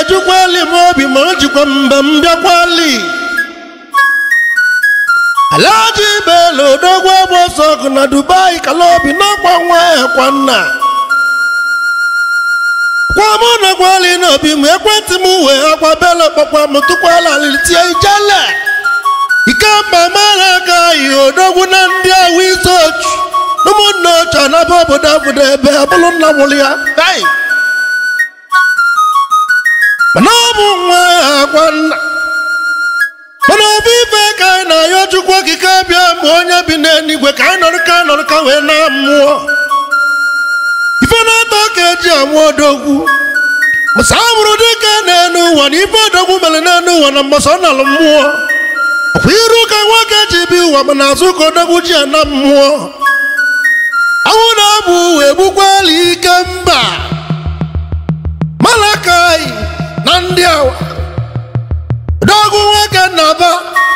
ejukwali m obi ma o jikwa mgbe m bịakwali alaji belo odogwu agba ọsọ ọgụ na dubai kala obi n'ọkwa nwa ekwa nna kwa mụ na gwali n'obi m ekwentị m wee akwa belo kpọkwa m tụkwala alili tie ijele ikemba mara aka yi odogwu na ndị awụ isi ochu ụmụnne ochu anaba obodo obodo ebe abụrụ nna mụrụ ya Hey! mana ọ bụ nwa ya akwa nna mana ọ bụ ife ka anyị na-ayọ chukwu okike bịa mgbe onye bi n'eluigwe ka anyị nọrọ ka nọrọ ka wee na mmụọ ife na-atọ ka eji amụ odogwu masa amụrụ dịka n'elu ụwa na ife odogwu mere n'elu ụwa na mbọsọ ọ nalụ mmụọ ọkwa iru ka nwoke ji bi ụwa mana azụ ka odogwu ji ana mmụọ anwụ na-abụ wee gbukwala ike mba malakai na ndị awa odogwu nwoke nnaba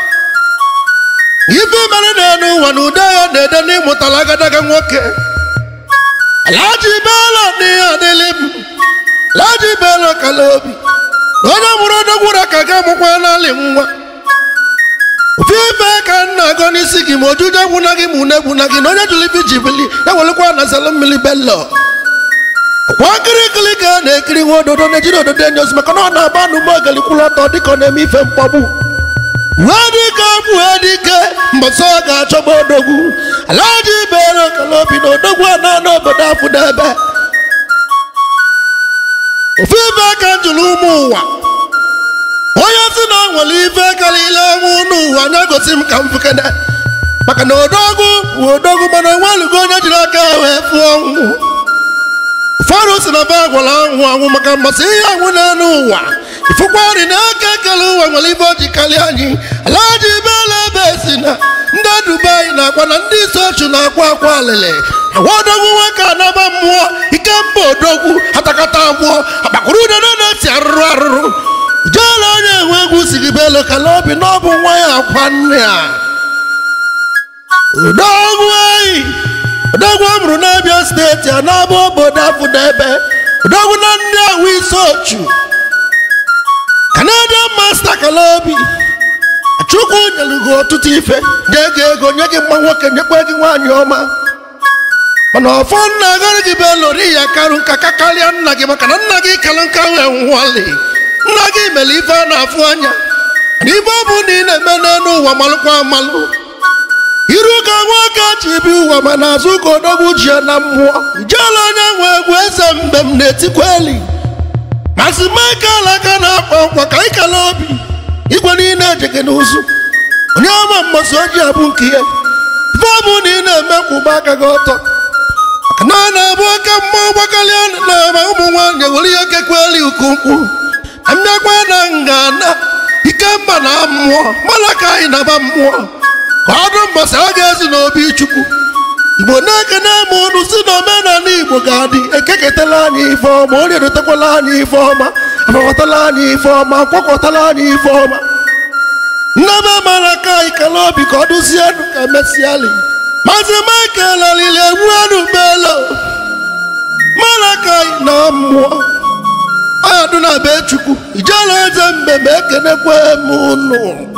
ife mere n'elu ụwa na ude ya na-ede n'ịmụtala agadaga nwoke alaji belo n'ihe adịlị m alaji belo kala obi na onye mụrụ odogwu ra ka ga-amụkwa n'alị nwa ofu ife ka nna agọ n'isi gị ma ojuju egwuna gị ma une egwuna gị na onye jụrụ ife ji bili ewelekwa na zelu mmiri belo kwa nkirikiri ka a na-ekiri nwa ododo na-ejiri ododo enyi ozi maka na ọ na-agba n'ume ogeli kwụrụ ọtọ dịka ọ na-eme ife mkpọgbu wee dịka abụọ dike mbọsọ ọ ga-achọgba odogwu alaji bere okele obi na odogwu ana n'obodo afụ n'ebe ofu ife ka jụrụ ụmụ ụwa onye si na ọ nwere ife karịrị ọnwụ n'ụwa anya gosi m ka m fukene maka na odogwu bụ odogwu mana onwelugo onye jiri aka wee fụọ ọnwụ ụfọdụ si na ba gwara anwụ anwụ maka mmasị ihe anwụ n'elu ụwa ifụkwa nri n'aka ekele ụwa nwere ibe o ji karịa anyị alaji bela ebe si na ndị dubai na-akwa na ndị isi ochu na-akwa akwa alịlị agwa odogwu nwoke anaba mmụọ ike mba odogwu atakata abụọ akpakwuru udene na-esi arụrụ arụrụ jeela onye enwe egwu si gị belo kala obi na ọ bụ nwa ya akwa nne ya odogwu anyị odogwu a mụrụ n'abịa steeti a na-abụ obodo afụ n'ebe odogwu na ndị ahụ isi ochu kanadian masta kalaobi chukwu nyere gị ọtụtụ ife nye gị ego nye gị mma nwoke nyekwa gị nwaanyị ọma mana ọfọ nna agara gị bụ lori ya karụ nka ka karịa nna gị maka na nna gị kalụ nka wee nwụọli nna gị mere ife a na-afụ anya na ife ọ bụ na ị na-eme n'elu ụwa malụkwa amalụ iru ka nwoke ji bi ụwa ma n'azụ ka odogwu ji ya na mmụọ ijeela onye nwe egwu eze mgbe m na-etikwa eli masị michael aka na-akpọ nkwa ka anyị kala obi igwe niile ejeghị n'ụzụ onye ọma mmasị oji abụ nke ya ife ọ bụ na ị na-eme kwụba aka gị ọtọ maka na ọ na-abụ oke mmụọ gbakarịa na-eme ụmụ nwaanyị were ihe kekweli ukwukwu mmekwa na ngana ikemba na mmụọ mana ka anyị naba mmụọ ka ọdụ mbọsị a ga-ezi n'obi chukwu igbo na-ekene ma unu si na omenala igbo ga-adị ekeketala anyị ife ọma onye edotekwala anyị ife ọma agbakọtala anyị ife ọma kwakọtala anyị ife ọma nnebe mara ka anyị kele obi ka ọ dụzienụ ka emesịali maazị michael alili egwu enu belo mara ka anyị na mmụọ ọya dụ na be chukwu ijela eze mgbe ma ekenekwe m unu